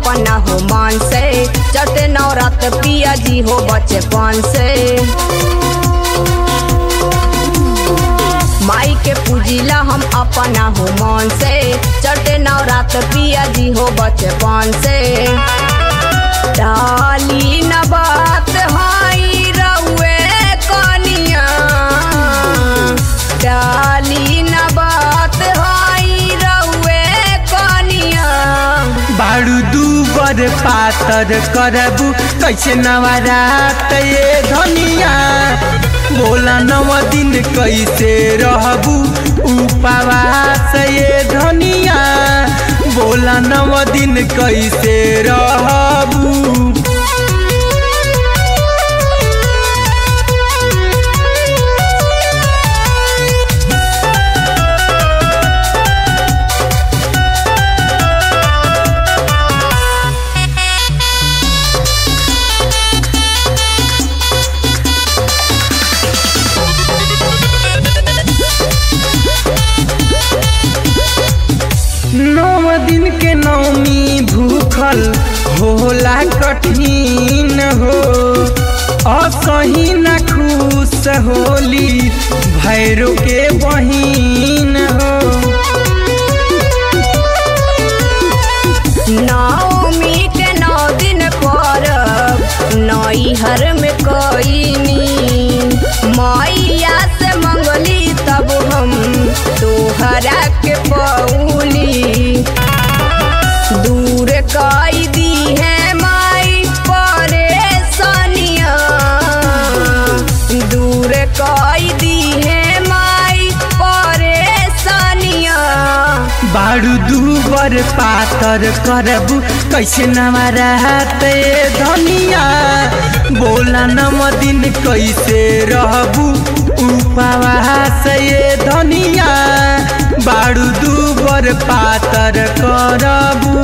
अपना हो मान से चटे नवरात पिया जी हो बचपन से माई के पूजिला हम अपना हो मन से चटे नवरात पिया जी हो बचपन से डाली न बात हाई रउए कनिया डाली न बात हाई रउए कनिया बारू दूबर पातर करबू कैसे नवरात ये धनिया बोला नव दिन कैसे रहबू उपवास ये धनिया बोला नव दिन कैसे रहबू नौ दिन के नौमी भूखल होला कठिन हो असही न खुश होली भैरो के बहिन हो नवमी के नौ दिन पर नैहर में कईनी मैया से मंगली तब हम तोहरा के पौली दूर कई दी है माई परेशानिया दूर कई दी है माई परेशानिया बारू दूबर पातर करबू कैसे नवरात ये धनिया बोला नव दिन कैसे रहबू उपवास ये धनिया बारू दूबर पातर करबू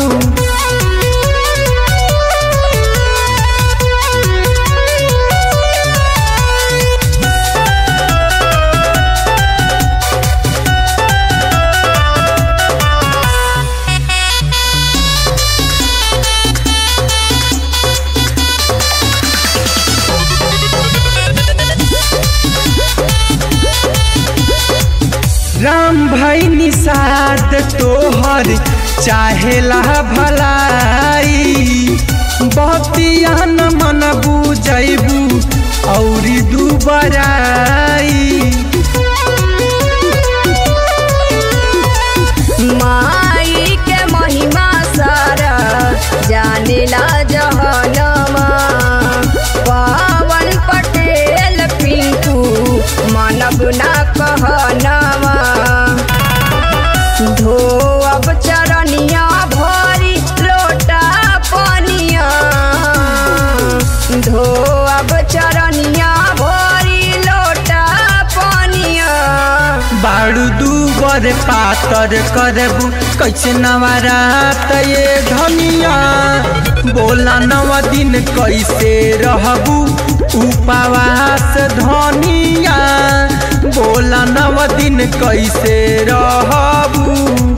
राम भाई निषाद तोहर चाहेला भलाई बतिया न मन बुझैबू औरी दुबराई माई के महिमा सारा जानेला जहनमा पवन पटेल पिंकू मानव ना कहनवा धो अब चरनिया भरी लोटा पनिया धो अब चरनिया भरी लोटा पनिया बारू दूबर पातर करबू कैसे नवरात ये धनिया बोला नव दिन कैसे रहबू उपवास धनिया बोला नव दिन कैसे रहबू